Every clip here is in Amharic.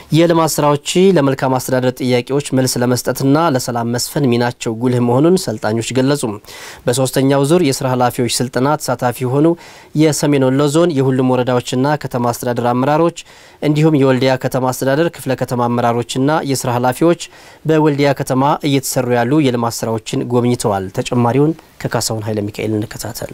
የልማት ስራዎች ለመልካም አስተዳደር ጥያቄዎች መልስ ለመስጠትና ለሰላም መስፈን ሚናቸው ጉልህ መሆኑን ሰልጣኞች ገለጹ። በሶስተኛው ዙር የስራ ኃላፊዎች ስልጠና ተሳታፊ የሆኑ የሰሜን ወሎ ዞን የሁሉም ወረዳዎችና ከተማ አስተዳደር አመራሮች እንዲሁም የወልዲያ ከተማ አስተዳደር ክፍለ ከተማ አመራሮችና የስራ ኃላፊዎች በወልዲያ ከተማ እየተሰሩ ያሉ የልማት ስራዎችን ጎብኝተዋል። ተጨማሪውን ከካሳሁን ኃይለ ሚካኤል እንከታተል።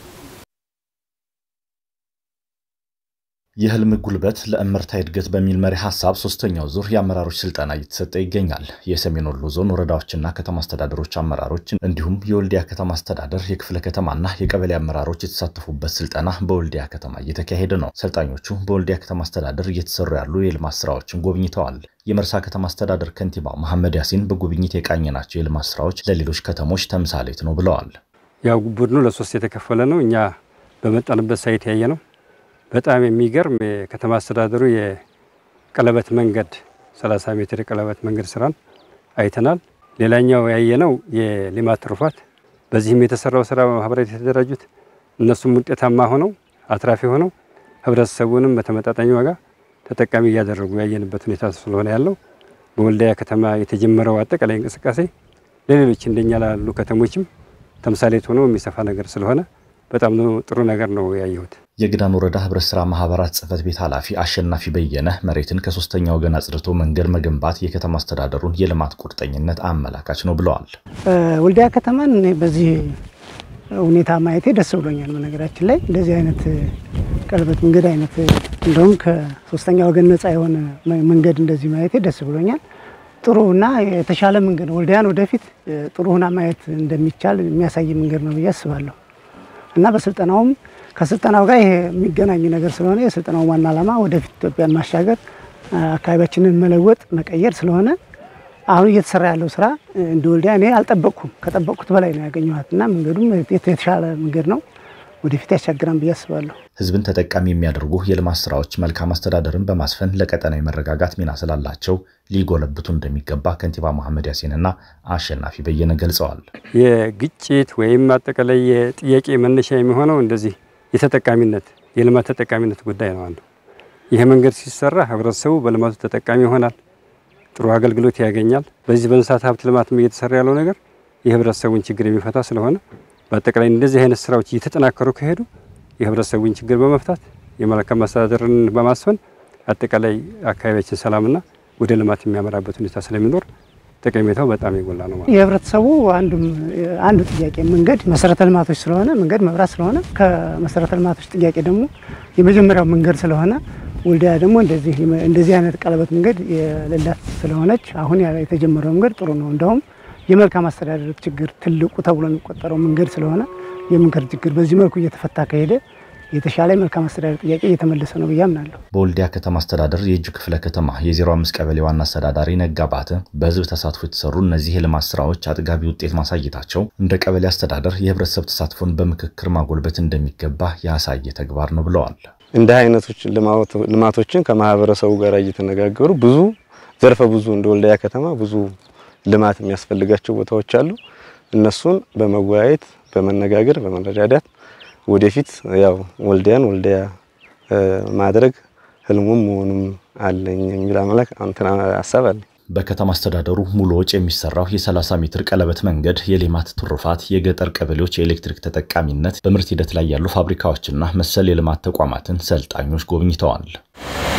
የህልም ጉልበት ለእምርታ እድገት በሚል መሪ ሀሳብ ሶስተኛው ዙር የአመራሮች ስልጠና እየተሰጠ ይገኛል። የሰሜን ወሎ ዞን ወረዳዎችና ከተማ አስተዳደሮች አመራሮች እንዲሁም የወልዲያ ከተማ አስተዳደር የክፍለ ከተማና የቀበሌ አመራሮች የተሳተፉበት ስልጠና በወልዲያ ከተማ እየተካሄደ ነው። ሰልጣኞቹ በወልዲያ ከተማ አስተዳደር እየተሰሩ ያሉ የልማት ስራዎችን ጎብኝተዋል። የመርሳ ከተማ አስተዳደር ከንቲባ መሐመድ ያሲን በጉብኝት የቃኘናቸው የልማት ስራዎች ለሌሎች ከተሞች ተምሳሌት ነው ብለዋል። ያው ቡድኑ ለሶስት የተከፈለ ነው። እኛ በመጣንበት ሳይት ያየ ነው በጣም የሚገርም የከተማ አስተዳደሩ የቀለበት መንገድ 30 ሜትር የቀለበት መንገድ ስራን አይተናል። ሌላኛው ያየነው የልማት ትሩፋት፣ በዚህም የተሰራው ስራ በማህበራት የተደራጁት እነሱም ውጤታማ ሆነው አትራፊ ሆነው ህብረተሰቡንም በተመጣጣኝ ዋጋ ተጠቃሚ እያደረጉ ያየንበት ሁኔታ ስለሆነ ያለው በወልዲያ ከተማ የተጀመረው አጠቃላይ እንቅስቃሴ ለሌሎች እንደኛ ላሉ ከተሞችም ተምሳሌት ሆኖ የሚሰፋ ነገር ስለሆነ በጣም ጥሩ ነገር ነው ያየሁት። የግዳን ወረዳ ህብረት ስራ ማህበራት ጽህፈት ቤት ኃላፊ አሸናፊ በየነ መሬትን ከሶስተኛ ወገን አጽድቶ መንገድ መገንባት የከተማ አስተዳደሩን የልማት ቁርጠኝነት አመላካች ነው ብለዋል። ወልዲያ ከተማን በዚህ ሁኔታ ማየቴ ደስ ብሎኛል። በነገራችን ላይ እንደዚህ አይነት ቀለበት መንገድ አይነት እንደውም ከሶስተኛ ወገን ነፃ የሆነ መንገድ እንደዚህ ማየቴ ደስ ብሎኛል። ጥሩ እና የተሻለ መንገድ ወልዲያን ወደፊት ጥሩ ሁና ማየት እንደሚቻል የሚያሳይ መንገድ ነው ብዬ አስባለሁ እና በስልጠናውም ከስልጠናው ጋር ይሄ የሚገናኝ ነገር ስለሆነ የስልጠናው ዋና ዓላማ ወደፊት ኢትዮጵያን ማሻገር አካባቢያችንን መለወጥ መቀየር ስለሆነ አሁን እየተሰራ ያለው ስራ እንደ ወልዲያ እኔ አልጠበቅኩም። ከጠበቅኩት በላይ ነው ያገኘኋት እና መንገዱም የተሻለ መንገድ ነው። ወደፊት ያሻግራን ብዬ አስባለሁ። ህዝብን ተጠቃሚ የሚያደርጉ የልማት ስራዎች መልካም አስተዳደርን በማስፈን ለቀጠናዊ መረጋጋት ሚና ስላላቸው ሊጎለብቱ እንደሚገባ ከንቲባ መሐመድ ያሲንና አሸናፊ በየነ ገልጸዋል። የግጭት ወይም አጠቃላይ የጥያቄ መነሻ የሚሆነው እንደዚህ የተጠቃሚነት የልማት ተጠቃሚነት ጉዳይ ነው። አንዱ ይህ መንገድ ሲሰራ ህብረተሰቡ በልማቱ ተጠቃሚ ይሆናል፣ ጥሩ አገልግሎት ያገኛል። በዚህ በእንስሳት ሀብት ልማትም እየተሰራ ያለው ነገር የህብረተሰቡን ችግር የሚፈታ ስለሆነ በአጠቃላይ እንደዚህ አይነት ስራዎች እየተጠናከሩ ከሄዱ የህብረተሰቡን ችግር በመፍታት የመልካም አስተዳደርን በማስፈን አጠቃላይ አካባቢያችን ሰላምና ወደ ልማት የሚያመራበት ሁኔታ ስለሚኖር ጠቀሜታው በጣም የጎላ ነው ማለት። የህብረተሰቡ አንዱ ጥያቄ መንገድ መሰረተ ልማቶች ስለሆነ መንገድ መብራት ስለሆነ ከመሰረተ ልማቶች ጥያቄ ደግሞ የመጀመሪያው መንገድ ስለሆነ ወልዲያ ደግሞ እንደዚህ አይነት ቀለበት መንገድ የሌላት ስለሆነች አሁን የተጀመረው መንገድ ጥሩ ነው። እንደውም የመልካም አስተዳደር ችግር ትልቁ ተብሎ የሚቆጠረው መንገድ ስለሆነ የመንገድ ችግር በዚህ መልኩ እየተፈታ ከሄደ የተሻለ የመልካም አስተዳደር ጥያቄ እየተመለሰ ነው ብዬ አምናለሁ። በወልዲያ ከተማ አስተዳደር የእጁ ክፍለ ከተማ የ05 ቀበሌ ዋና አስተዳዳሪ ነጋ ባተ በህዝብ ተሳትፎ የተሰሩ እነዚህ የልማት ስራዎች አጥጋቢ ውጤት ማሳየታቸው እንደ ቀበሌ አስተዳደር የህብረተሰብ ተሳትፎን በምክክር ማጎልበት እንደሚገባ ያሳየ ተግባር ነው ብለዋል። እንደ አይነቶች ልማቶችን ከማህበረሰቡ ጋር እየተነጋገሩ ብዙ ዘርፈ ብዙ እንደ ወልዲያ ከተማ ብዙ ልማት የሚያስፈልጋቸው ቦታዎች አሉ። እነሱን በመወያየት በመነጋገር በመረዳዳት ወደፊት ያው ወልዲያን ወልዲያ ማድረግ ህልሙም መሆኑም አለኝ የሚል አመላክ እንትና ሀሳብ አለኝ። በከተማ አስተዳደሩ ሙሉ ወጪ የሚሰራው የ30 ሜትር ቀለበት መንገድ የሌማት ትሩፋት፣ የገጠር ቀበሌዎች የኤሌክትሪክ ተጠቃሚነት፣ በምርት ሂደት ላይ ያሉ ፋብሪካዎችና መሰል የልማት ተቋማትን ሰልጣኞች ጎብኝተዋል።